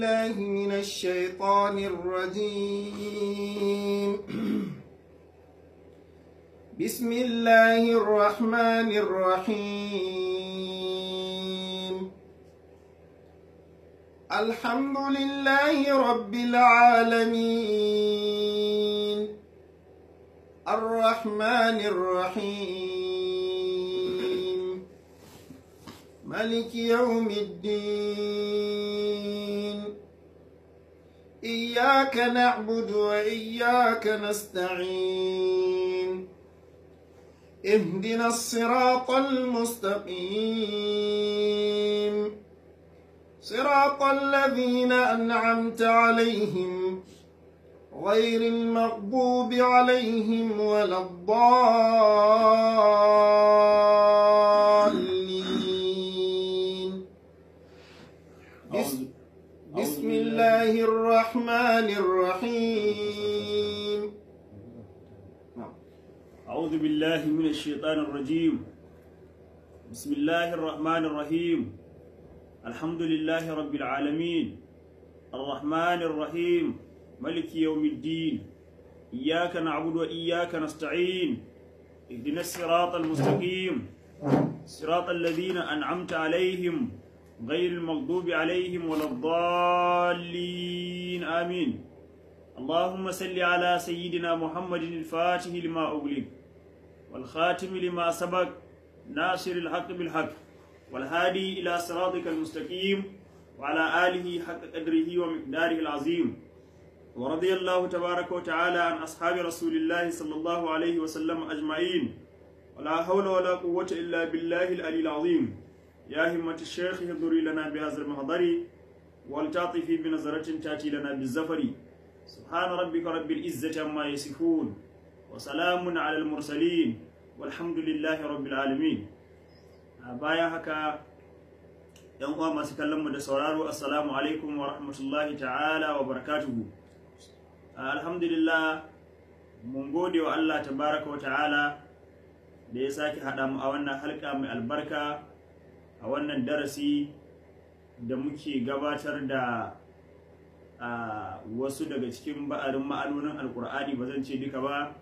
الله من الشيطان الرجيم بسم الله الرحمن الرحيم الحمد لله رب العالمين الرحمن الرحيم ملك يوم الدين إياك نعبد وإياك نستعين اهدنا الصراط المستقيم صراط الذين أنعمت عليهم غير المغضوب عليهم ولا الضالين بسم, بسم الله الرحمن الرحيم أعوذ بالله من الشيطان الرجيم بسم الله الرحمن الرحيم الحمد لله رب العالمين الرحمن الرحيم ملك يوم الدين إياك نعبد وإياك نستعين اهدنا الصراط المستقيم صراط الذين أنعمت عليهم غير المغضوب عليهم ولا الضالين آمين اللهم صل على سيدنا محمد الفاتح لما أغلق والخاتم لما سبق ناصر الحق بالحق والهادي إلى صراطك المستقيم وعلى آله حق قدره ومقداره العظيم ورضي الله تبارك وتعالى عن أصحاب رسول الله صلى الله عليه وسلم أجمعين ولا حول ولا قوة إلا بالله العلي العظيم يا همة الشيخ اهضري لنا بهذا المحضر ولتعطفي بنظرة تأتي لنا بالزفر سبحان ربك رب العزة عما يصفون وسلام على المرسلين والحمد لله رب العالمين bayan haka yan uwa masu kallon mu da sauraro assalamu alaikum wa rahmatullahi ta'ala wa barakatuhu alhamdulillah mun gode wa Allah tabaraka wa ta'ala da ya sake haɗa mu a wannan halka mai albarka a wannan darasi da muke gabatar da a wasu daga cikin ba'arin ma'anonin alkur'ani ba zan ce duka ba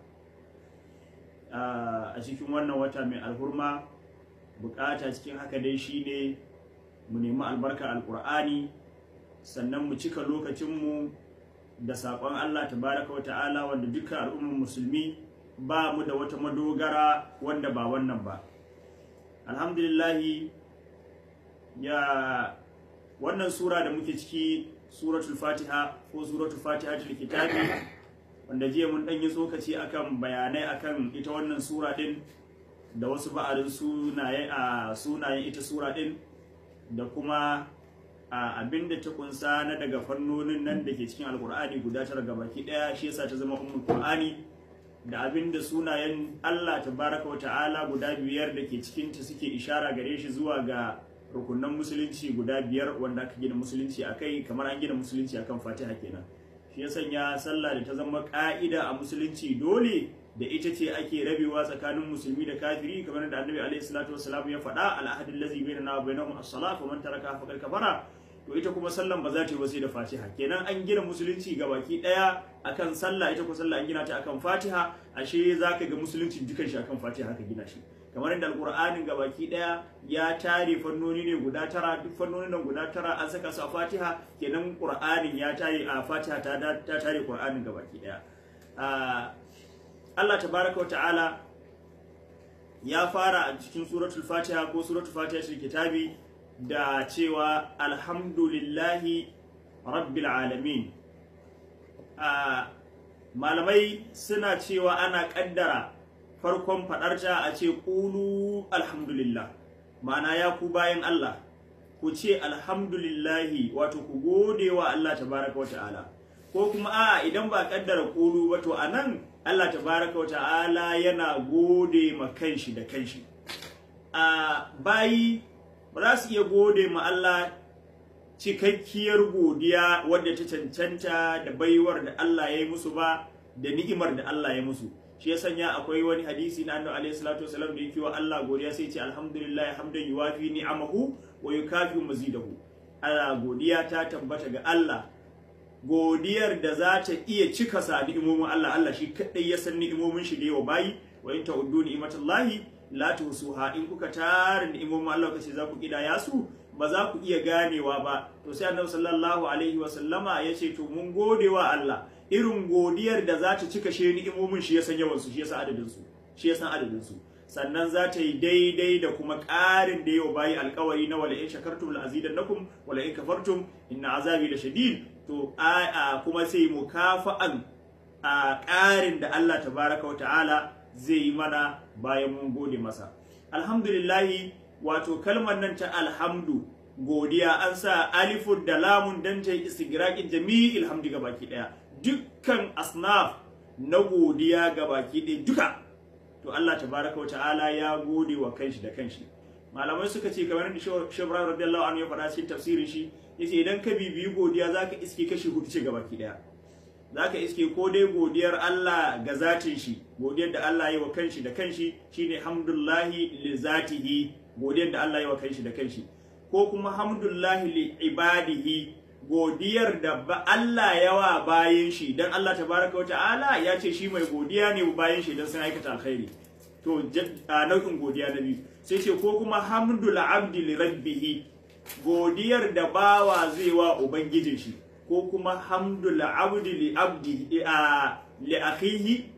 a cikin wannan wata mai alhurma bukata cikin haka dai shine mu nemi albarka alkur'ani sannan mu cika lokacinmu da saƙon allah tabaraka wa ta'ala wanda duka al'ummar musulmi ba mu da wata madogara wanda ba wannan ba alhamdulillahi ya wannan sura da muke ciki suratul fatiha ko suratul fatiha til kitabi wanda jiya mun dan yi tsokaci akan bayanai akan ita wannan sura din da wasu ba'arin sunaye a sunayen ita sura din da kuma a abinda ta kunsa na daga fannonin nan da ke cikin alkur'ani guda tara gabaki daya shi yasa ta zama ummul qur'ani da abinda sunayen Allah tabaraka wa ta'ala guda biyar da ke cikin ta suke ishara gare shi zuwa ga rukunan musulunci guda biyar wanda aka gina musulunci a kai kamar an gina musulunci akan fatiha kenan shi ya sanya sallah da ta zama ka'ida a musulunci dole da ita ce ake rabewa tsakanin musulmi da kafiri kamar da annabi alaihi salatu wassalam ya faɗa al'ahadin lazi bainana wa bainahum as-salat wa man taraka faqad kafara to ita kuma sallan ba za ta yi wasi da fatiha kenan an gina musulunci ga baki daya akan sallah ita kuma sallah an gina ta akan fatiha ashe zaka ga musulunci dukan shi akan fatiha aka gina shi kamar yadda alkur'anin gabaki daya ya tare fannoni ne guda tara duk fannonin nan guda tara an saka su a fatiha kenan qur'anin ya tare a fatiha ta ta tare qur'anin gabaki daya Allah tabaraka ta'ala ya fara a cikin suratul fatiha ko suratul fatiha cikin kitabi da cewa alhamdulillahi rabbil alamin malamai suna cewa ana kaddara farkon faɗarta a ce ƙulu alhamdulillah ma'ana ya ku bayan Allah ku ce alhamdulillahi wato ku gode wa Allah tabaraka wa ta'ala ko kuma a idan ba kaddara ƙulu ba to anan Allah tabaraka wa ta'ala yana gode ma kanshi da kanshi a bayi ba za su iya gode ma Allah cikakkiyar godiya wadda ta cancanta da baiwar da Allah ya yi musu ba da ni'imar da Allah ya musu shi ya sanya akwai wani hadisi na annabi alaihi salatu wasallam da yake wa Allah godiya sai ce alhamdulillah hamdan yuwafi ni'amahu wa yukafi mazidahu Allah godiya ta tabbata ga Allah godiyar da za ta iya cika sa ni'imomin Allah Allah shi kadai ya san ni'imomin shi da yawa bayi wa in ta'uddu ni'matallahi la tuhsuha in kuka tara ni'imomin Allah kace za ku kidaya su ba za ku iya ganewa ba to sai Annabi sallallahu alaihi wa sallama ya ce to mun gode wa Allah irin godiyar da za ta cika shi ni'imomin shi ya san yawan su shi ya san adadin su shi ya san adadin su sannan za ta yi daidai da kuma ƙarin da yau bayi alkawari na wala in shakartum la azidannakum wala in kafartum inna azabi la shadid to a kuma sai mukafa'an a ƙarin da Allah tabaraka wa ta'ala zai yi mana bayan mun gode masa alhamdulillahi wato kalmar nan ta alhamdu godiya an sa alifun da lamun dan ta yi istigraqin jami'il hamdi gabaki daya dukkan asnaf na godiya gabaki daya duka to Allah tabaraka ta'ala ya gode wa kanshi da kanshi malamai suka ce kamar da Shebra radiyallahu anhu ya faɗa cikin tafsirin shi yace idan ka bibiyi godiya zaka iske kashi hudu ce gabaki daya zaka iske ko dai godiyar Allah ga zatin shi godiyar da Allah ya yi wa kanshi da kanshi shine hamdullahi li zatihi godiyar da Allah ya yi wa kanshi da kanshi ko kuma hamdullahi li ibadihi godiyar da ba Allah yawa bayan shi dan Allah tabaraka wa ta'ala ya ce shi mai godiya ne bayan shi dan sun aikata alkhairi to nau'in godiya na biyu sai ce ko kuma hamdul abdi li rabbihi godiyar da bawa zai wa ubangijin shi ko kuma hamdul abdi li abdi a li akhihi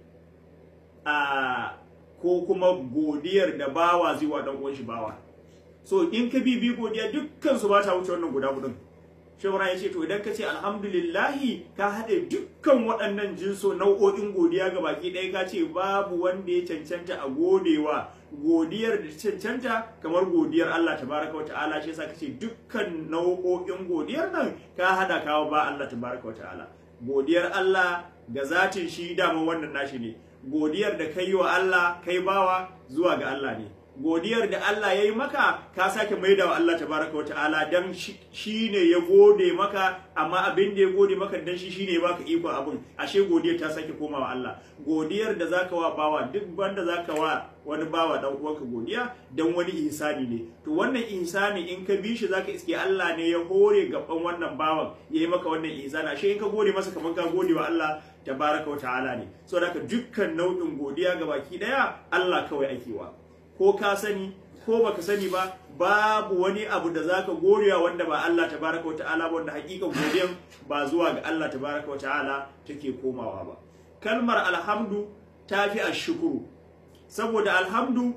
a ko kuma godiyar da bawa zai wa dan uwan shi bawa so in ka bibi godiya dukkan su ba ta wuce wannan guda hudun shawara ya ce to idan ka ce alhamdulillahi ka haɗe dukkan waɗannan jinso nau'o'in godiya ga baki ɗaya ka ce babu wanda ya cancanta a godewa godiyar da cancanta kamar godiyar Allah tabaraka wa ta'ala shi yasa kace dukkan nau'o'in godiyar nan ka haɗa kawo ba Allah tabaraka wa ta'ala godiyar Allah ga zatin shi dama wannan nashi ne godiyar da kai wa Allah kai bawa zuwa ga Allah ne godiyar da Allah ya yi maka ka sake maida wa Allah tabaraka wa ta'ala dan shi ne ya gode maka amma abin da ya gode maka dan shi shine ya baka iko abin ashe godiyar ta sake komawa Allah godiyar da zaka wa bawa duk banda zaka wa wani bawa dan uwanka godiya dan wani ihsani ne to wannan ihsani in ka bi shi zaka iske Allah ne ya hore gaban wannan bawan yayi maka wannan ihsani ashe in ka gode masa kamar ka gode wa Allah tabaraka wa ta'ala ne saboda haka dukkan nau'in godiya ga baki daya Allah kawai ake wa ko ka sani ko baka sani ba babu wani abu da zaka gorewa wanda ba Allah tabaraka wa ta'ala ba wanda hakikan godiyan ba zuwa ga Allah tabaraka wa ta'ala take komawa ba kalmar alhamdu tafi ashkuru saboda alhamdu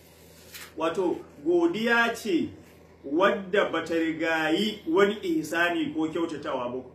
wato godiya ce wadda bata rigayi wani ihsani ko kyautatawa ba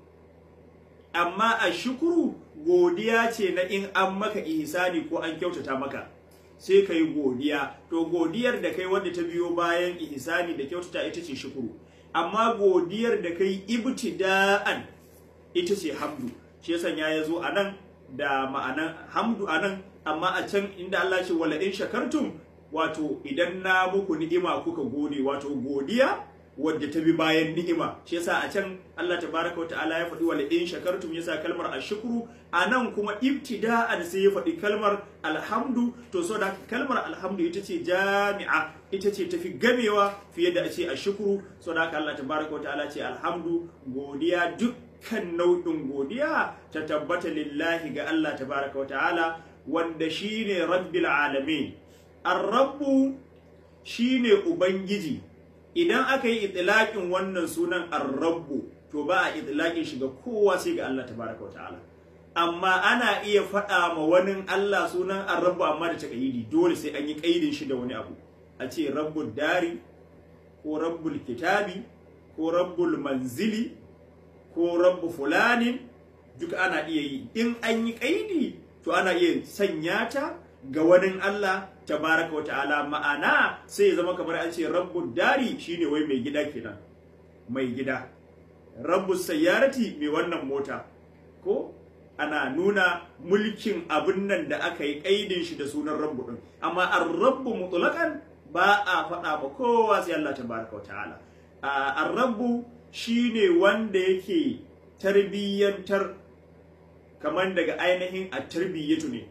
amma ashkuru godiya ce na in an maka ihsani ko an kyautata maka sai ka yi godiya to godiyar da kai wadda ta biyo bayan ihsani da kyautata ita ce shukuru amma godiyar da kai ibtida'an ita ce hamdu shi yasa ya zo a nan da ma'anan hamdu a nan amma a can inda Allah ce wala in shakartum wato idan na muku ni'ima kuka gode wato godiya wadda ta bi bayan ni'ima shi yasa a can Allah tabaraka wa ta'ala ya faɗi wala in shakartum yasa kalmar ashkuru anan kuma ibtida'an sai ya faɗi kalmar alhamdu to so da kalmar alhamdu ita ce jami'a ita ce tafi gamewa fiye da a ce ashkuru so da Allah tabaraka wa ta'ala ce alhamdu godiya dukkan nau'in godiya ta tabbata lillahi ga Allah tabaraka wa ta'ala wanda shine rabbil alamin ar-rabbu shine ubangiji idan aka yi itilaƙin wannan sunan ar-rabbu to ba a itilaƙin shi ga kowa sai ga Allah tabaraka ta'ala amma ana iya faɗa ma wani Allah sunan ar-rabbu amma da taqayidi dole sai an yi ƙaidin shi da wani abu a ce rabbul dari ko rabbul kitabi ko rabbul manzili ko rabbu fulani duk ana iya yi in an yi ƙaidi to ana iya sanya ta ga wani Allah tabaraka wa ta'ala ma'ana sai ya zama kamar an ce rabbud dari shine wai mai gida kenan mai gida rabbus sayyarati mai wannan mota ko ana nuna mulkin abin nan da aka yi kaidin shi da sunan rabbu din amma ar-rabbu mutlaqan ba a faɗa ba kowa sai Allah tabaraka wa ta'ala ar-rabbu shine wanda yake tarbiyyantar kamar daga ainihin at-tarbiyatu ne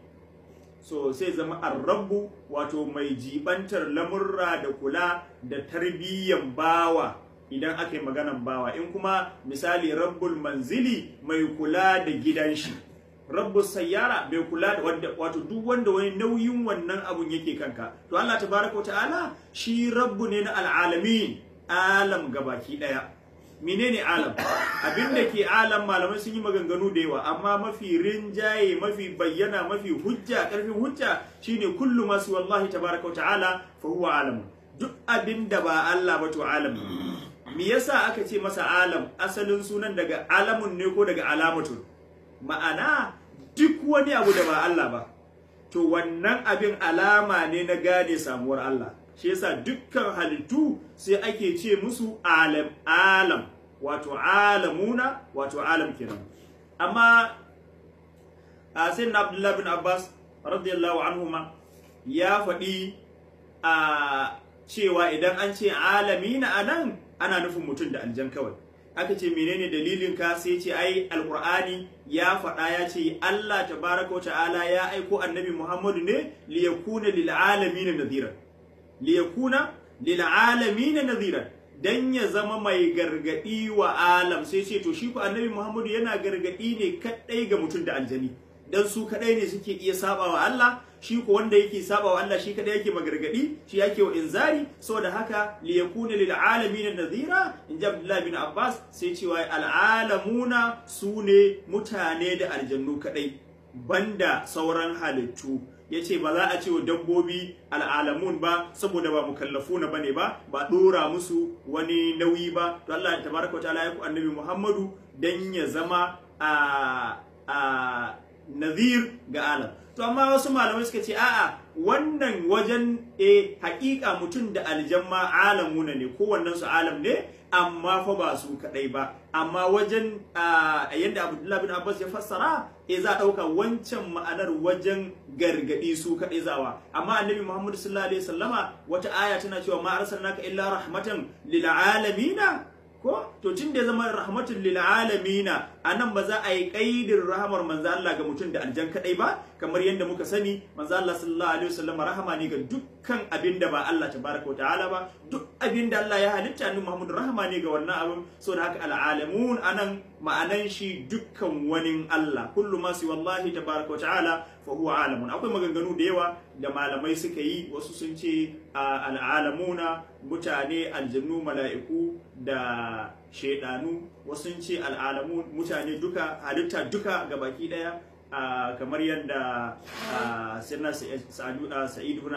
so sai zama arrabu wato mai jibantar lamurra da kula da tarbiyyan bawa idan aka yi maganan bawa in kuma misali rabbul manzili mai kula da gidan shi rabbus sayyara mai kula da wanda wato duk wanda wani nauyin wannan abun yake kanka to Allah tabaraka wa ta'ala shi rabbu ne na al'alamin alam gabaki daya menene alam abin da ke alam malamai sun yi maganganu da yawa amma mafi rinjaye mafi bayyana mafi hujja karfin hujja shine kullu masu wallahi tabaraka wa ta'ala fa huwa alam duk abin da ba Allah ba to alam me yasa aka ce masa alam asalin sunan daga alamun ne ko daga alamatun ma'ana duk wani abu da ba Allah ba to wannan abin alama ne na gane samuwar Allah shi yasa dukkan halittu sai ake ce musu alam alam wato alamuna wato alam kenan amma a sayyidina Abdullah bin Abbas radiyallahu anhuma ya faɗi a cewa idan an ce alamina anan ana nufin mutum da aljan kawai aka ce menene dalilin ka sai ce ai alqur'ani ya faɗa ya ce Allah tabaraka ta'ala ya aiko annabi Muhammadu ne liyakuna lil alamin nadhira liyakuna lil alamin nadhira dan ya zama mai gargadi wa alam sai ce to shi ko annabi Muhammadu yana gargadi ne kadai ga mutum da aljani dan su kadai ne suke iya saba wa Allah shi ko wanda yake saba wa Allah shi kadai yake magargadi shi yake wa inzari saboda haka li yakuna lil alamin nadhira in ji Abdullah bin Abbas sai cewa al alamuna sune mutane da aljannu kadai banda sauran halittu yace ba za a ce wa dabbobi al'alamun ba saboda ba mukallafuna bane ba ba dora musu wani nauyi ba to Allah tabaraka wa ta'ala ya ku annabi Muhammadu dan ya zama a a nazir ga alam to amma wasu malamai suka ce a'a wannan wajen e haƙiƙa mutum da aljamma alamuna ne kowannen su alam ne amma fa ba su kadai ba amma wajen yadda Abdullah bin Abbas ya fassara e za a ɗauka wancan ma'anar wajen gargadi su kadai zawa amma annabi Muhammad sallallahu alaihi wasallama wata aya tana cewa ma arsalnaka illa rahmatan lil alamina ko to tun da ya zama rahmatul lil alamina anan ba za a yi kaidin rahamar manzo Allah ga mutum da aljan kadai ba kamar yadda muka sani manzo Allah sallallahu alaihi wasallam rahama ne ga dukkan abin da ba Allah tabaraka wa ta'ala ba duk abin da Allah ya halitta ni Muhammad rahama ne ga wannan abin saboda haka alalamun anan ma'anan shi dukkan wani Allah kullu ma si wallahi tabaraka wa ta'ala fa huwa alamun akwai maganganu da yawa da malamai suka yi wasu sun ce al'alamuna mutane aljannu mala'iku da shaidanu wasu sun ce al'alamun mutane duka halitta duka ga baki daya kamar yadda sirna sa'id ibn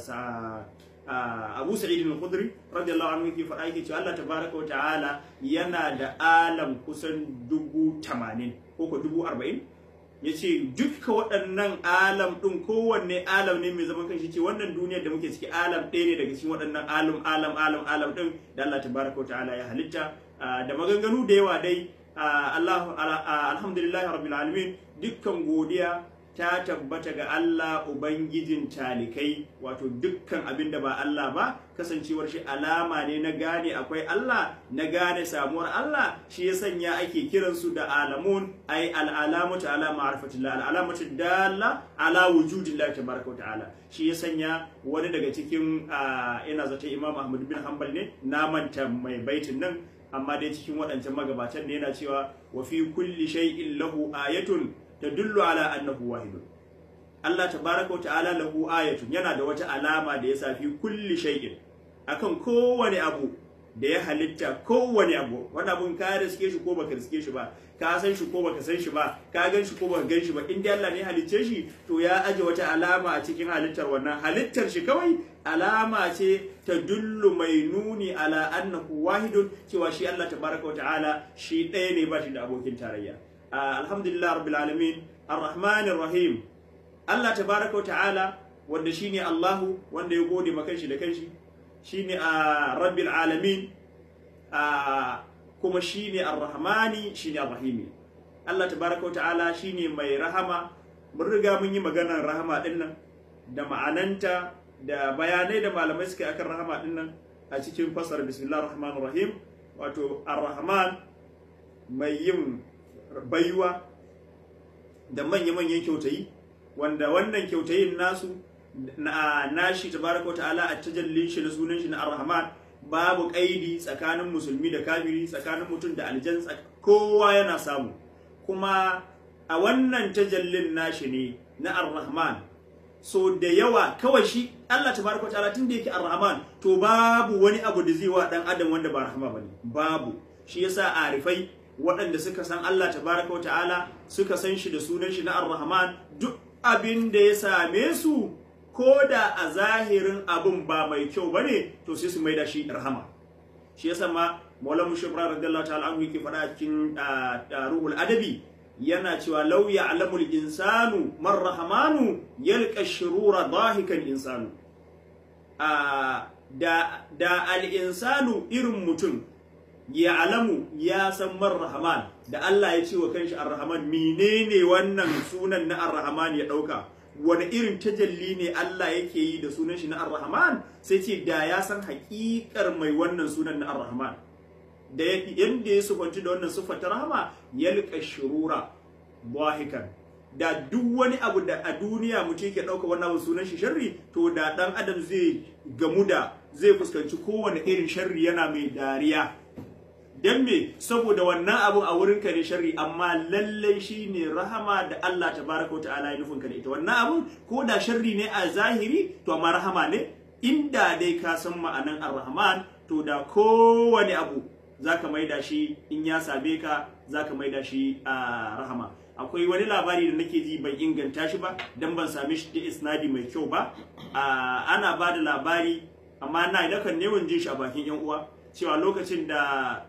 Abu Sa'id al-Khudri radiyallahu anhu yake faɗa yake cewa Allah tabaraka wa ta'ala yana da alam kusan dubu tamanin ko ko dubu arba'in ya ce dukka waɗannan alam ɗin kowanne alam ne mai zaman kanshi ce wannan duniyar da muke ciki alam ɗaya ne daga cikin waɗannan alam alam alam alam ɗin da Allah tabaraka wa ta'ala ya halitta da maganganu da yawa dai Allah alhamdulillah rabbil alamin dukkan godiya ta tabbata ga Allah Ubangijin talikai wato dukkan abin da ba Allah ba kasancewar shi alama ne na gane akwai Allah na gane samuwar Allah shi ya sanya ake kiransu da alamun ai al'alamatu ala ma'rifatillah al'alamatu dalla ala wujudillah tabaraka ta'ala shi ya sanya wani daga cikin ina zata Imam Ahmad bin Hanbal ne na manta mai baitin nan amma dai cikin waɗancan magabatan ne yana cewa wa fi kulli shay'in lahu ayatun tadullu ala annahu wahidun Allah tabaraka wa ta'ala lahu ayatun yana da wata alama da ya safi kulli shay'in akan kowane abu da ya halitta kowane abu wani abun ka riske shi ko baka riske shi ba ka san shi ko baka san shi ba ka gan shi ko baka gan shi ba in dai Allah ne halicce shi to ya aje wata alama a cikin halittar wannan halittar shi kawai alama ce ta dullu mai nuni ala annahu wahidun cewa shi Allah tabaraka wa ta'ala shi ɗaya ne ba shi da abokin tarayya alhamdulillah rabbil alamin arrahmanir rahim Allah tabaraka wa ta'ala wanda shine Allahu wanda ya gode maka shi da kanshi shine a rabbil alamin kuma shine arrahmani shine arrahimi Allah tabaraka wa ta'ala shine mai rahama mun riga mun yi maganar rahama din nan da ma'ananta da bayanai da malamai suka yi akan rahama din nan a cikin fasar bismillahir rahmanir rahim wato arrahman mai yin baiwa da manya-manyan kyautayi wanda wannan kyautayin nasu na nashi tabaraka ta'ala a tajallin shi na sunan shi na ar-rahman babu kaidi tsakanin musulmi da kafiri tsakanin mutum da aljan kowa yana samu kuma a wannan tajallin nashi ne na ar-rahman so da yawa kawai shi Allah tabaraka ta'ala tunda yake ar-rahman to babu wani abu da zai wa dan adam wanda ba rahama bane babu shi yasa arifai waɗanda suka san Allah tabaraka wa ta'ala suka san shi da sunan shi na ar-rahman duk abin da ya same su ko da a zahirin abin ba mai kyau bane to sai su maida shi rahama shi yasa ma Maulana Mushafra radiyallahu ta'ala anhu yake faɗa cikin ruhul adabi yana cewa law ya'lamul insanu man rahmanu yalqa shurura dahikan insanu da da al insanu irin mutum ya alamu ya san man rahman da Allah ya ce wa kanshi ar-rahman menene wannan sunan na ar-rahman ya dauka wani irin tajalli ne Allah yake yi da sunan shi na ar-rahman sai ce da ya san haƙiƙar mai wannan sunan na ar-rahman da yadda ya sufanci da wannan siffar ta rahama yalqa shurura bahikan da duk wani abu da a duniya mutum yake ɗauka wannan abu sunan shi sharri to da ɗan adam zai gamu da zai fuskanci kowane irin sharri yana mai dariya dan me saboda wannan abu a wurin ka ne sharri amma lallai shine rahama da Allah tabaraka wa ta'ala ya nufin ka da ita wannan abu ko da sharri ne a zahiri to amma rahama ne inda dai ka san ma'anan ar-rahman to da kowane abu zaka maida shi in ya same ka zaka maida shi a rahama akwai wani labari da nake ji ban inganta shi ba dan ban same shi da isnadi mai kyau ba ana ba da labari amma na nakan neman jin shi a bakin yan uwa cewa lokacin da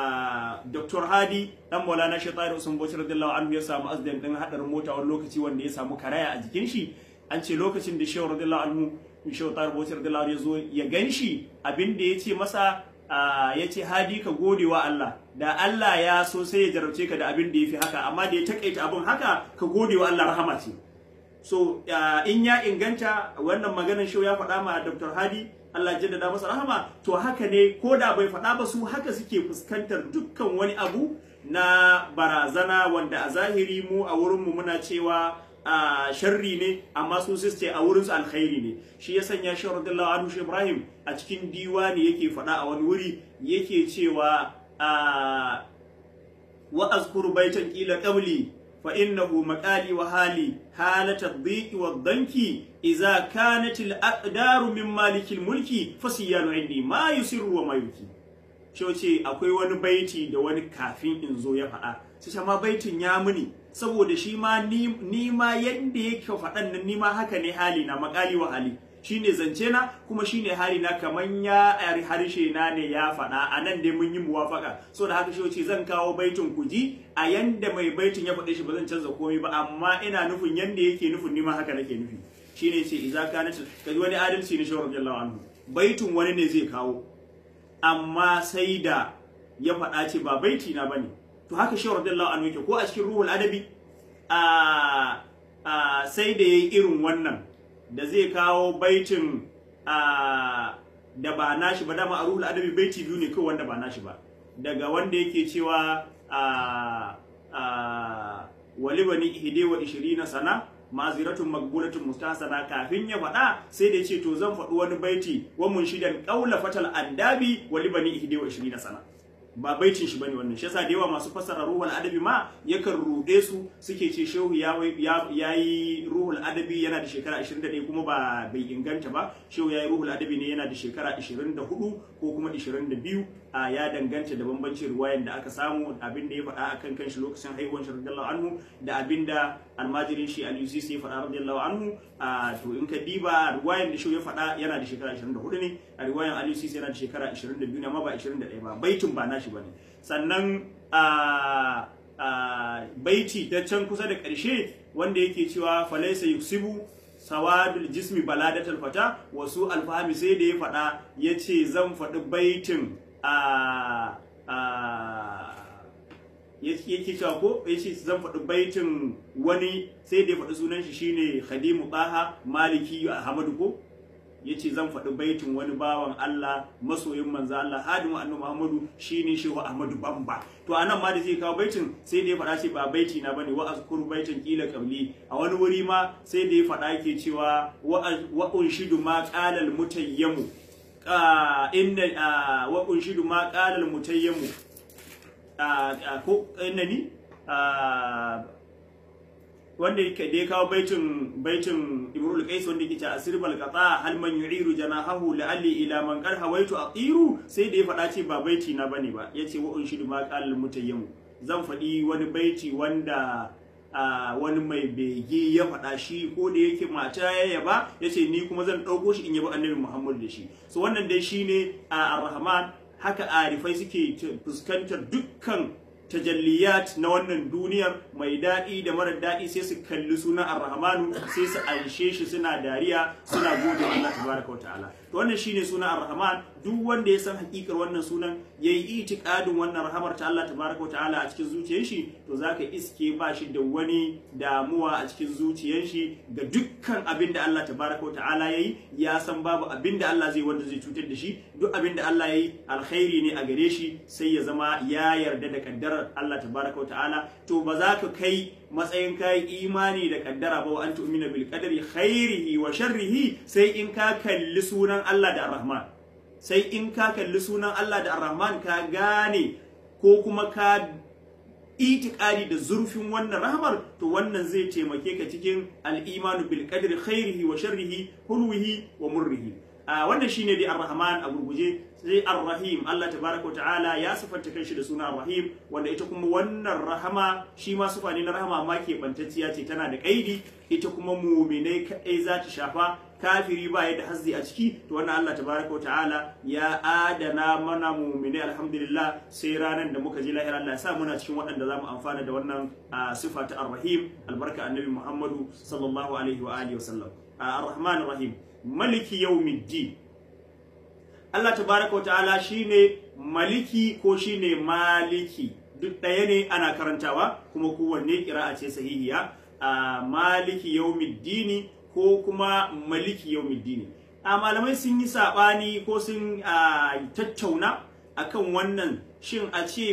Dr. Hadi dan Maulana Shaitari Usman Bauchi radiyallahu anhu ya samu azdan din hadarin mota wani lokaci wanda ya samu karaya a jikin shi an ce lokacin da Shehu radiyallahu anhu Shehu Tahir Bauchi radiyallahu anhu ya zo ya ganshi abin da ya ce masa ya ce hadi ka gode wa Allah da Allah ya so sai ya jarabce ka da abin da ya fi haka amma da ya takaita abin haka ka gode wa Allah rahama ce so in ya inganta wannan maganar shi ya faɗa ma Dr. Hadi Allah ya jaddada masa rahama to haka ne ko da bai faɗa ba su haka suke fuskantar dukkan wani abu na barazana wanda a zahiri mu a wurinmu muna cewa a sharri ne amma su ce a wurinsu alkhairi ne shi ya sanya shi radiyallahu anhu shi Ibrahim a cikin diwani yake faɗa a wani wuri yake cewa a wa azkuru baitan qila qabli fa innahu maqali wa hali halata dhiqi wa dhanki idza kanat al aqdaru min maliki al mulki fasiyanu indi ma yusirru wa ma yuki ce akwai wani baiti da wani kafin in zo ya faɗa sai ma baitin ya muni saboda shi ma ni ma yadda yake faɗan nan ni ma haka ne hali na makali wa hali shine zance na kuma shine hali na kaman ya harshe na ne ya faɗa a nan dai mun yi muwafaka so da haka shi ce zan kawo baitin ku ji a yanda mai baitin ya faɗe shi ba zan canza komai ba amma ina nufin yanda yake nufin ni ma haka nake nufi shine ce idza kana kaji wani adalci ne shawar radiyallahu anhu baitin wani ne zai kawo amma sai da ya faɗa ce ba baiti na bane to haka shawar radiyallahu anhu yake ko a cikin ruhul adabi a sai da yayi irin wannan da zai kawo baitin da ba nashi ba dama a ruhul adabi baiti biyu ne kawai wanda ba nashi ba daga wanda yake cewa walibani ihde wa ishirina sana maziratun magbulatun mustasana kafin ya faɗa sai da ce to zan faɗi wani baiti wa mun shidan qaula fatal andabi walibani ihde wa ishirina sana ba baitin shi bane wannan shi yasa da yawa masu fassara ruhul adabi ma yakan rude su suke ce shehu ya yi ruhul adabi yana da shekara 21 kuma ba bai inganta ba shehu ya yi ruhul adabi ne yana da shekara 24 ko kuma 22 a ya danganta da bambancin ruwayan da aka samu abin da ya faɗa akan kanshi lokacin haihuwar shi radiyallahu anhu da abin da almajirin shi al-UCC ya faɗa radiyallahu anhu a to in ka diba ruwayan da shehu ya faɗa yana da shekara 24 ne a ruwayan al-UCC yana da shekara 22 ne amma ba 21 ba baitin ba nashi bane sannan a baiti ta can kusa da ƙarshe wanda yake cewa falaisa yuksibu sawadul jismi baladatul fata wasu alfahami sai da ya faɗa ya ce zan faɗi baitin a yake cewa ko ya ce zan faɗi baitin wani sai da ya faɗi sunan shi shine khadimu baha maliki ahmadu ko ya ce zan faɗi baitin wani bawan Allah masoyin manzo Allah hadimu annabi Muhammadu shine shehu Ahmadu Bamba to anan ma da zai kawo baitin sai da ya faɗa ce ba baiti na bane wa azkuru baitin kila qabli a wani wuri ma sai da ya faɗa yake cewa wa unshidu ma qala al mutayyamu inna wa unshidu ma qala al-mutayyimu ko innani wanda yake da ya kawo baitin baitin Imrul Qais wanda yake cewa asirbal qata hal man yu'iru janahahu la'alli ila man qad hawaitu atiru sai da ya faɗa ce ba baiti na bane ba yace wa unshidu ma qala al-mutayyimu zan faɗi wani baiti wanda wani mai bege ya faɗa shi ko da yake mata ya yaba ya ce ni kuma zan ɗauko shi in yaba annabi Muhammad da shi so wannan dai shine a ar-rahman haka arifai suke fuskantar dukkan tajalliyat na wannan duniyar mai daɗi da mara daɗi sai su kalli sunan ar-rahmanu sai su anshe shi suna dariya suna gode wa Allah tabaraka wa ta'ala to wannan shine sunan ar-rahman duk wanda ya san hakikar wannan sunan yayi itikadin wannan rahamar ta Allah tabaraka wa ta'ala a cikin zuciyar shi to zaka iske ba shi da wani damuwa a cikin zuciyar shi ga dukkan abin da Allah tabaraka wa ta'ala yayi ya san babu abin da Allah zai wanda zai cutar da shi duk abin da Allah yayi alkhairi ne a gare shi sai ya zama ya yarda da kaddarar Allah tabaraka wa ta'ala to ba za ka kai matsayin kai imani da kaddara ba wa an tu'mina bil qadari khairihi wa sharrihi sai in ka kalli sunan Allah da Ar-Rahman sai in ka kalli sunan Allah da Ar-Rahman ka gane ko kuma ka itikadi da zurfin wannan rahmar to wannan zai taimake ka cikin al-imanu bil qadri khairihi wa sharrihi hulwihi wa murrihi a wannan shine dai Ar-Rahman a gurguje sai Ar-Rahim Allah tabaraka ta'ala ya sifanta kanshi da suna Rahim wanda ita kuma wannan rahama shi ma sufa ne na rahama amma ke bantacciya ce tana da kaidi ita kuma muminai kadai za ta shafa kafiri ba ya da hazzi a ciki to wannan Allah tabaraka ta'ala ya adana mana muminai alhamdulillah sai ranar da muka je lahira Allah ya sa muna cikin waɗanda za mu amfana da wannan sifa ta Ar-Rahim albarka annabi Muhammadu sallallahu alaihi wa alihi wa sallam Ar-Rahman Rahim maliki yawmiddin Allah tabaraka wa ta'ala shine maliki ko shine maliki duk ɗaya ne ana karantawa kuma kowanne ƙira'a ce sahihiya a maliki yawmiddini ko kuma maliki yawmiddini a malamai sun yi saɓani ko sun tattauna akan wannan shin a ce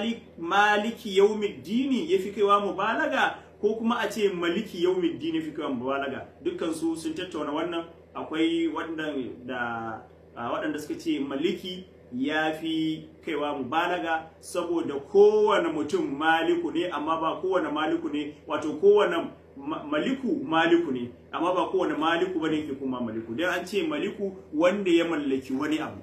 maliki yawmiddini ya fi kaiwa mubalaga ko kuma a ce maliki yawmiddini ya fi kaiwa mubalaga dukkan su sun tattauna wannan akwai da waɗanda suka ce maliki ya fi kaiwa mubalaga saboda kowane mutum maliku ne amma ba kowane maliku ne wato kowane maliku maliku ne amma ba kowane maliku bane ke kuma maliku dan an ce maliku wanda ya mallaki wani abu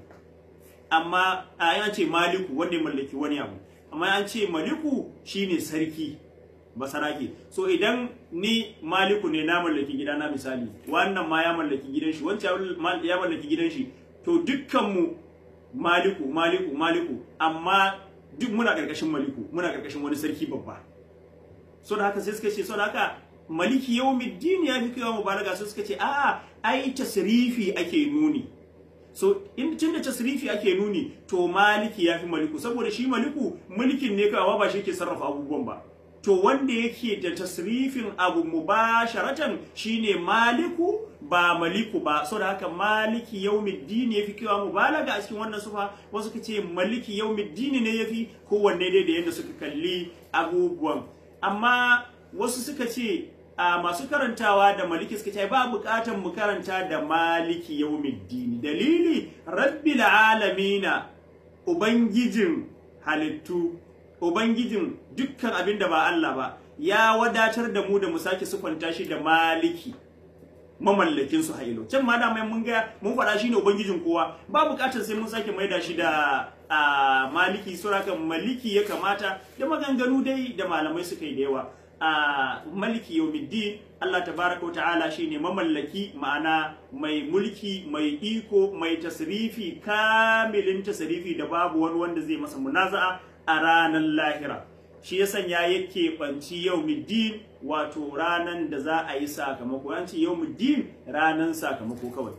amma an ce maliku wanda ya mallaki wani abu amma an ce maliku shine sarki basarake so idan ni maliku ne na mallaki gida na misali wannan ma ya mallaki gidan shi wancan ya mallaki gidan shi to dukkanmu maliku maliku maliku amma duk muna karkashin maliku muna karkashin wani sarki babba so da haka sai suka ce so da haka maliki yawmiddin ya fi kaiwa mubalaga sai suka ce a ai tasrifi ake nuni so in tun da tasrifi ake nuni to maliki ya fi maliku saboda shi maliku mulkin ne kawai ba shi ke sarrafa abubuwan ba to wanda yake da tasrifin abu mubasharatan shine maliku ba maliku ba so da haka maliki yaumiddin yafi kiwa mubalaga a cikin wannan sufa wasu kace maliki yaumiddin ne yafi kowanne dai da yadda suka kalli abubuwan amma wasu suka ce a masu karantawa da maliki suka ce ba bukatan mu karanta da maliki yaumiddin dalili rabbil alamina ubangijin halittu ubangijin dukkan abin da ba Allah ba ya wadatar da mu da mu sake sufanta shi da maliki mamallakin su hailo can ma da mai mun ga mun faɗa shi ne ubangijin kowa ba buƙatar sai mun sake maida shi da a maliki suraka maliki ya kamata da maganganu dai da malamai suka yi da yawa a maliki yawmiddin Allah tabaraka ta'ala shine mamallaki ma'ana mai mulki mai iko mai tasrifi kamilin tasrifi da babu wani wanda zai masa munaza'a a ranar lahira shi ya sanya yake banci yawmiddin wato ranan da za a yi sakamako an ce yawmiddin ranan sakamako kawai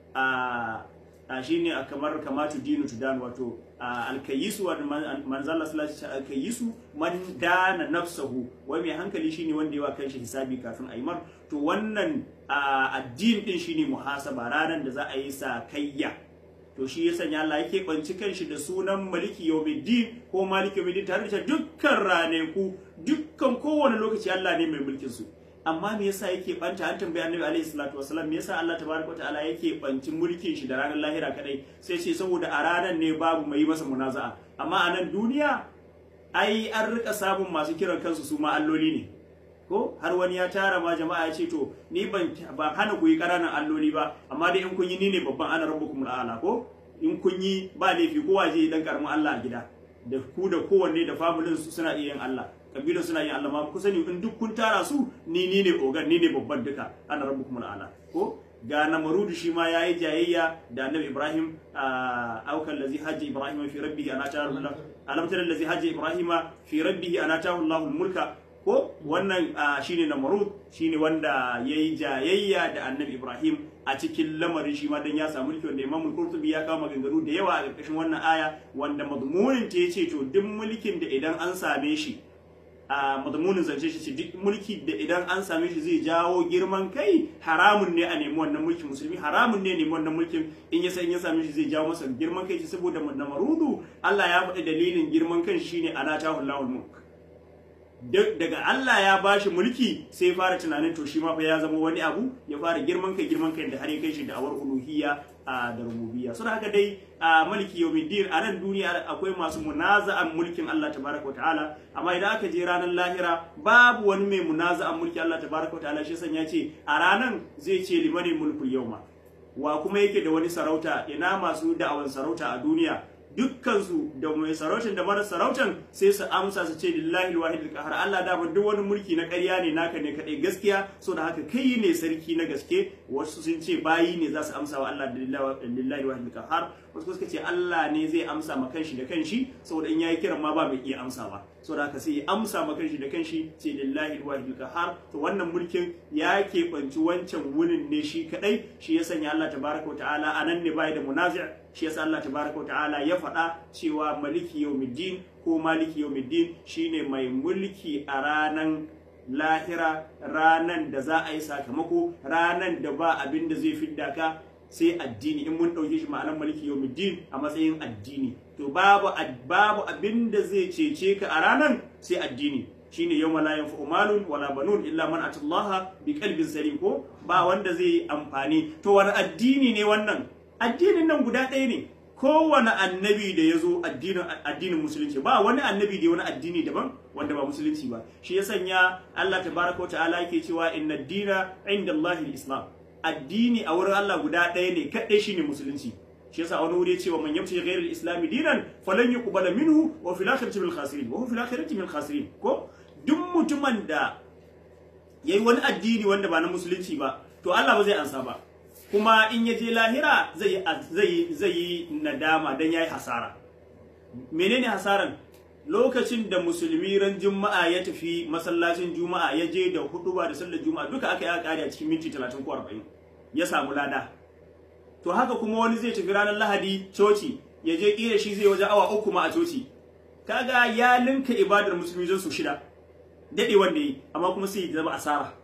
a a shine a kamar kamatu dinu tudan wato alkayisu wa manzala sallallahu alkayisu man dana nafsahu wai mai hankali shine wanda yawa kanshi hisabi kafin a yi mar to wannan addin din shine muhasaba ranan da za a yi sakayya to shi ya sanya Allah yake banci kanshi da sunan maliki yawmiddin ko maliki yawmiddin tare da dukkan raneku dukkan kowane lokaci Allah ne mai mulkin su amma me yasa yake banta an tambayi annabi alaihi salatu wasallam me yasa Allah tabaraka wa ta'ala yake banci mulkin shi da ranar lahira kadai sai ce saboda a ranar ne babu mai masa munaza'a amma a nan duniya ai an rika samun masu kiran kansu su ma alloli ne ko har wani ya tara ma jama'a ya ce to ni ban ba hana ku yi ƙananan alloli ba amma dai in kun yi ni ne babban ana rabbukum al'ala ko in kun yi ba laifi kowa je dan karamin Allah a gida da ku da kowanne da familin su suna iya yin Allah kabilan suna yin Allah ma ku sani in duk kun tara su ni ni ne ogan ni ne babban duka ana rabbukum al'ala ko ga namarudu shi ma yayi jayayya da annabi Ibrahim aukan lazi hajji Ibrahim fi rabbihi ana ta Allah alam tara lazi hajji Ibrahim fi rabbihi ana ta Allahu mulka ko wannan shine namarud shine wanda yayi jayayya da annabi Ibrahim a cikin lamarin shi ma dan ya samu mulki wanda Imam Qurtubi ya kawo maganganu da yawa a ƙarƙashin wannan aya wanda madmunin ta yace to duk mulkin da idan an same shi a madmunin zance shi duk mulki da idan an same shi zai jawo girman kai haramun ne a nemi wannan mulkin musulmi haramun ne nemi wannan mulkin in ya san ya same shi zai jawo masa girman kai saboda namarudu Allah ya faɗi dalilin girman kan shine anatahu Allahul mulk daga Allah ya bashi mulki sai ya fara tunanin to shi ma fa ya zama wani abu ya fara girman kai girman kai da har ya kai shi da awar uluhiyya da rububiyya sun haka dai a mulki yawmiddin a nan duniya akwai masu munaza'an mulkin Allah tabaraka ta'ala amma idan aka je ranar lahira babu wani mai munaza'an mulkin Allah tabaraka ta'ala shi san ya ce a ranan zai ce limani mulkul yawma wa kuma yake da wani sarauta ina masu da'awan sarauta a duniya dukkansu da mai sarautan da mara sarautan sai su amsa su ce lillahi alwahid alqahar Allah da ba duk wani mulki na ƙarya ne naka ne kadai gaskiya so da haka kai ne sarki na gaske wasu sun ce bayi ne za su amsa wa Allah lillahi alwahid alqahar wasu suka ce Allah ne zai amsa ma kanshi da kanshi saboda in yayi kiran ma ba mai iya amsa ba so da haka sai ya amsa ma kanshi da kanshi ce lillahi alwahid alqahar to wannan mulkin ya keɓanci wancan wunin ne shi kadai shi ya sanya Allah tabaraka wa ta'ala anan ne bai da munazi' shi yasa Allah tabaraka wa ta'ala ya faɗa cewa maliki yawmiddin ko maliki yawmiddin shine mai mulki a ranan lahira ranan da za a yi sakamako ranan da ba abin da zai fidda ka sai addini in mun ɗauke shi ma'anar maliki yawmiddin a matsayin addini to babu babu abin da zai cece ka a ranan sai addini shine yawma la yanfa'u malun wala banun illa man atallaha bi qalbin salim ko ba wanda zai amfani to wani addini ne wannan addinin nan guda ɗaya ne kowane annabi da ya zo addinin musulunci ba wani annabi da wani addini daban wanda ba musulunci ba shi ya sanya Allah tabaraka wa ta'ala yake cewa inna dina inda Allahil islam addini a wurin Allah guda ɗaya ne kaɗai shine musulunci shi yasa wani wuri ya ce wa man yamshi ghayra al-islam dinan falan yuqbala minhu wa fil akhirati min khasirin wa fil akhirati min khasirin ko duk mutumin da yayi wani addini wanda ba na musulunci ba to Allah ba zai ansa ba kuma in ya je lahira zai yi nadama don ya yi hasara menene hasaran lokacin da musulmi ran juma'a ya tafi masallacin juma'a ya je da huduba da sallar juma'a duka aka yi kare a cikin minti 30 ko 40 ya samu lada to haka kuma wani zai tafi ranar lahadi coci ya je kira shi zai waje awa uku ma a coci kaga ya linka ibadar musulmi zan su shida dade wanda yi amma kuma sai ya zama asara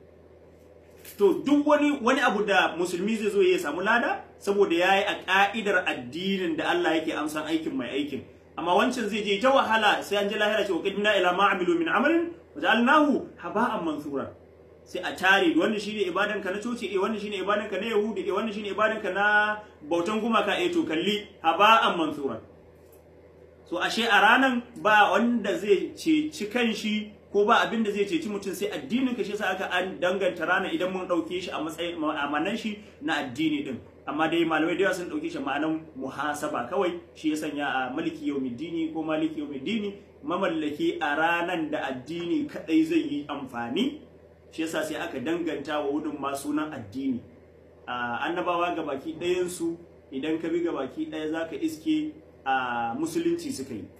to duk wani wani abu da musulmi zai zo ya samu lada saboda ya yi a ka'idar addinin da Allah yake amsan aikin mai aikin amma wancan zai je ta wahala sai an ji lahira ce qadimna ila ma amilu min amalin waja'alnahu haba'an mansura sai a tare wannan shine ibadan ka na coci eh wannan shine ibadan ka na yahudi eh wannan shine ibadan ka na bautan gumaka eh to kalli haba'an mansura so ashe a ranan ba wanda zai ceci kanshi ko ba abin da zai ceci mutum sai addinin ka shi yasa aka an danganta rana idan mun dauke shi a matsayin ma'amanan shi na addini din amma dai malamai da yawa sun dauke shi ma'anan muhasaba kawai shi ya sanya a maliki yawmiddini ko maliki yawmiddini mamallaki a ranan da addini kadai zai yi amfani shi yasa sai aka danganta wa wudun ma sunan addini annabawa ga baki ɗayan su idan ka bi ga baki ɗaya zaka iske a musulunci suka yi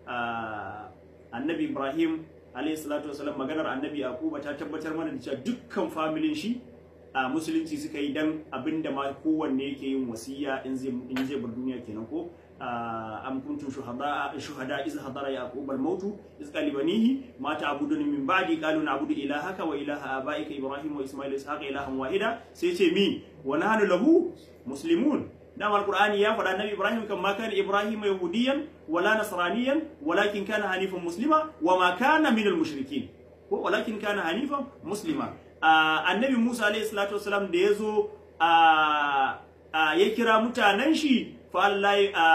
annabi ibrahim alayhi salatu wasalam maganar annabi yaquba ta tabbatar mana da cewa dukkan familin shi a musulunci suka yi dan abinda ma kowanne yake yin wasiya in zai in zai bar duniya kenan ko am kuntum shuhada shuhada iz hadara yaqub al maut iz qala banihi ma ta'budun min ba'di qalu na'budu ilahaka wa ilaha abaika ibrahim wa isma'il ishaqa ilahan wahida sai ce mi wa nahnu lahu muslimun dama alqur'ani ya faɗa nabi ibrahim kan ma kana ibrahim yahudiyan wala nasraniyan walakin kana hanifan muslima wa ma kana minal mushrikin ko walakin kana hanifan muslima annabi Musa alayhi salatu wasalam da yazo ya kira mutanen shi fa Allah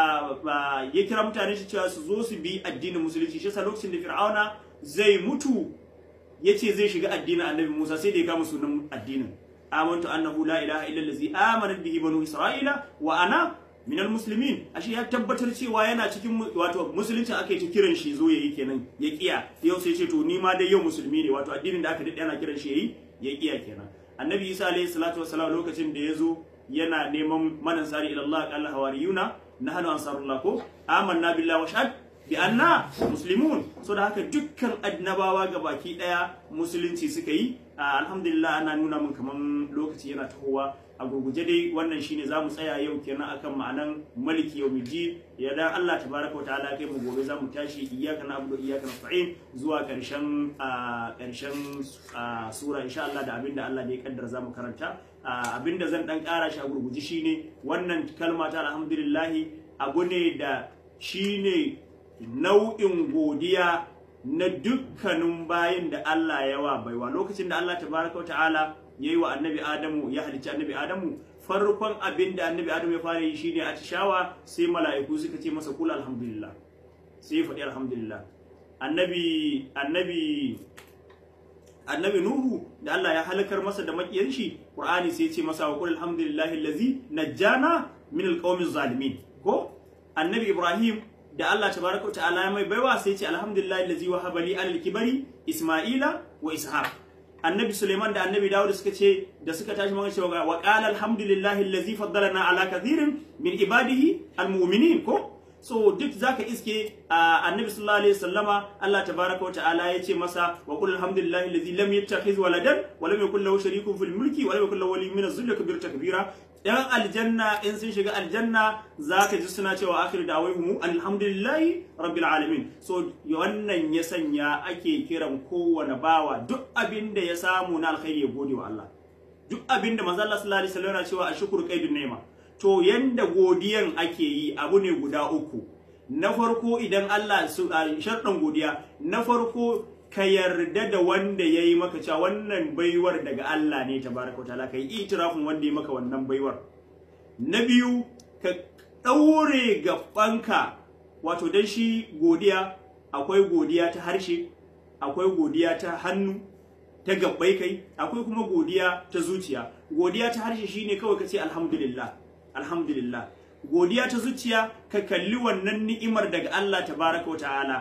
ya kira mutanen shi cewa su zo su bi addinin musulunci shi lokacin da Fir'auna zai mutu yace zai shiga addinin annabi Musa sai da ya kama sunan addinin amantu annahu la ilaha illa allazi amana bihi banu isra'ila wa ana minal muslimin ashe ya tabbatar cewa yana cikin wato musulunci aka yi ta kiran shi zo yayi kenan ya kiya yau sai ce to ni ma dai yau musulmi ne wato addinin da aka dade ana kiran shi yayi ya kiya kenan annabi isa alayhi salatu wassalam lokacin da ya zo yana neman manan sari ila Allah qala hawariyuna nahnu ansarullah ko amanna billahi wa shahad bi anna muslimun so da haka dukkan annabawa baki daya musulunci suka yi alhamdulillah ana nuna mun kaman lokaci yana tahowa a gurguje dai wannan shine zamu tsaya yau kenan akan ma'anan maliki yawmiddin ya dan Allah tabaraka wa ta'ala kai mu gobe zamu tashi iyyaka na'budu iyyaka nasta'in zuwa karshen karshen sura insha Allah da abinda Allah ne ya kaddara zamu karanta abinda zan dan kara shi a gurguje shine wannan kalma ta alhamdulillah abu ne da shine nau'in godiya na dukkanin bayin da Allah ya wa baiwa lokacin da Allah tabaraka wa ta'ala ya yi wa annabi Adamu ya halicci annabi Adamu farkon abin da annabi Adamu ya fara yi shine atishawa sai mala'iku suka ce masa kula alhamdulillah sai ya faɗi alhamdulillah annabi annabi annabi Nuhu da Allah ya halakar masa da makiyan shi Qur'ani sai ya ce masa wa qul alhamdulillahi allazi najjana min alqawmi zalimin ko annabi Ibrahim da Allah tabaraka ta'ala ya mai baiwa sai ce alhamdulillah allazi wahaba li alal kibari isma'ila wa ishaq annabi suleiman da annabi dawud suka ce da suka tashi magana cewa wa qala alhamdulillah allazi faddalana ala kathirin min ibadihi almu'minin ko so duk zaka iske annabi sallallahu alaihi wasallama Allah tabaraka ta'ala ya ce masa wa qul alhamdulillah allazi lam yattakhiz waladan wa lam yakul lahu sharikun fil mulki wa lam yakul lahu waliyyun min az-zulli kabir takbira yan aljanna in sun shiga aljanna za ka ji suna cewa akhir da mu alhamdulillahi rabbil alamin so wannan ya sanya ake kiran kowane bawa duk abin da ya samu na alkhairi ya gode wa Allah duk abin da manzo Allah sallallahu alaihi wasallam yana cewa ashkuru qaidun ni'ma to yanda godiyan ake yi abu ne guda uku na farko idan Allah su sharɗan godiya na farko ka yarda da wanda ya yi maka cewa wannan baiwar daga Allah ne tabaraka wa ta'ala kai itirafin wanda ya maka wannan baiwar na biyu ka ɗaure gabanka wato dan shi godiya akwai godiya ta harshe akwai godiya ta hannu ta gabbai kai akwai kuma godiya ta zuciya godiya ta harshe shine kawai ka ce alhamdulillah alhamdulillah godiya ta zuciya ka kalli wannan ni'imar daga Allah tabaraka wa ta'ala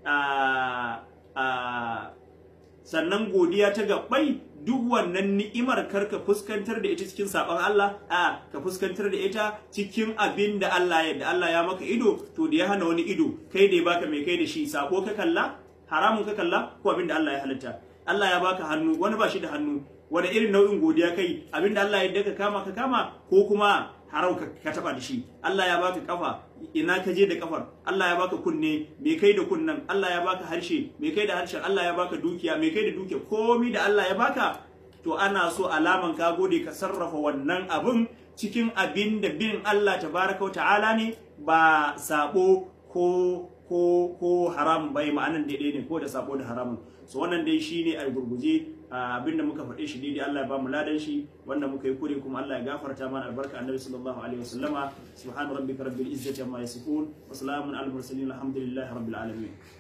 sannan godiya ta gabbai duk wannan ni'imar karka fuskantar da ita cikin sabon Allah a ka fuskantar da ita cikin abin da Allah ya da Allah ya maka ido to da ya hana wani ido kai da ya baka mai kai da shi sako ka kalla haramun ka kalla ko abin da Allah ya halitta Allah ya baka hannu wani ba shi da hannu wani irin nau'in godiya kai abin da Allah ya daka kama ka kama ko kuma harau ka taba da shi Allah ya baka kafa ina ka je da kafar Allah ya baka kunne me kai da kunnan Allah ya baka harshe me kai da harshen Allah ya baka dukiya me kai da dukiya komi da Allah ya baka to ana so alaman ka gode ka sarrafa wannan abun cikin abin da bin Allah tabaraka wa ta'ala ne ba sabo ko ko ko haram bai ma'anan daidai ne ko da sabo da haramun so wannan dai shine a gurguje abinda muka faɗe shi daidai Allah ya ba mu ladan shi wanda muka yi kure kuma Allah ya gafarta mana albarka annabi sallallahu alaihi wasallama subhana rabbika rabbil izzati amma yasifun wa salamun alal mursalin alhamdulillahi rabbil alamin